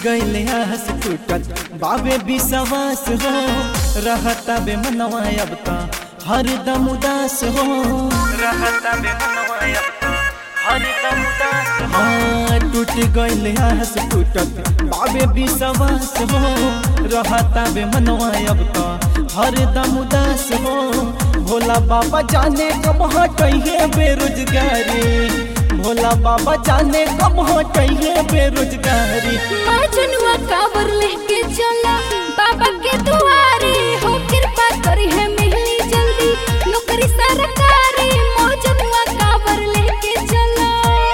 गईले आस टूटत बाबे विश्वास हो रहता बे मनवा अब ता हरदम उदास हो रहता बे मनवा अब ता हरदम उदास हो हाँ, टूट गईले आस टूटत बाबे विश्वास हो रहता बे मनवा अब ता हरदम उदास हो भोला बाबा जाने कब हटइहे बेरोजगारी भोला बाबा जाने कब हटइहे बेरोजगारी मजनुआ काबर लेके चला बाबा के दुआरे हो कृपा करी है मिलनी जल्दी नौकरी सरकारी मजनुआ काबर लेके चला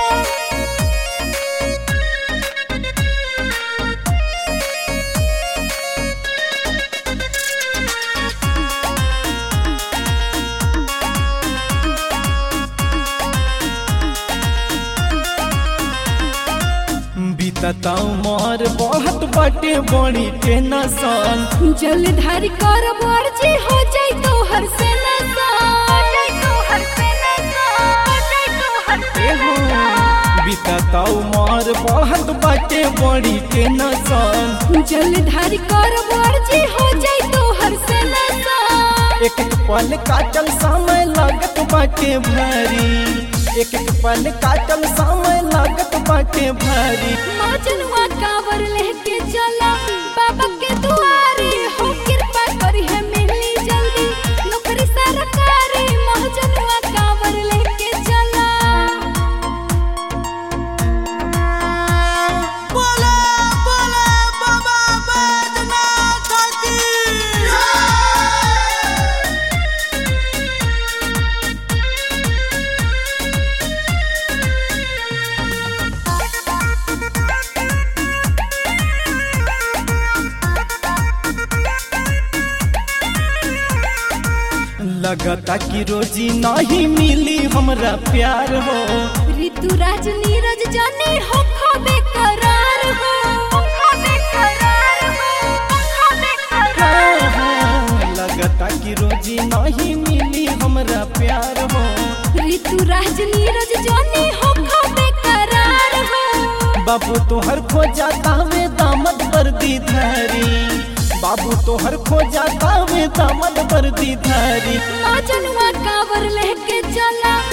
बीतता उमर बहुत बाटे बड़ी टेंशन जलधारी कर मर्जी हो जाई तो हर से नसा हो जाई तो हर से नसा हो जाई तो हर से नसा बीतता उमर बहुत बाटे बड़ी टेंशन जलधारी कर मर्जी हो जाई तो हर से नसा एक एक पल काटल समय लागत बाटे भारी एक एक पल काटल समय लागत बाटे भारी मजनुआ कावर लेके चला बाबा के दुआरे हो कृपा करी है मिलनी जल्दी नौकरी सरकारी मजनुआ कावर लेके चला बोला बोला बाबा बैजनाथ की लगता कि रोजी नहीं मिली हमरा प्यार हो ऋतुराज नीरज जाने हो खबे करार हो खबे करार हो खबे करार हाँ, हाँ, लगता कि रोजी नहीं मिली हमरा प्यार हो ऋतुराज नीरज जाने हो खबे करार हो बाबू तोहर खोजा तावे दामद वर्दी धारी बाबू तोहर खोजा तावे दामद वर्दी धारी मजनुआ कावर लेके चला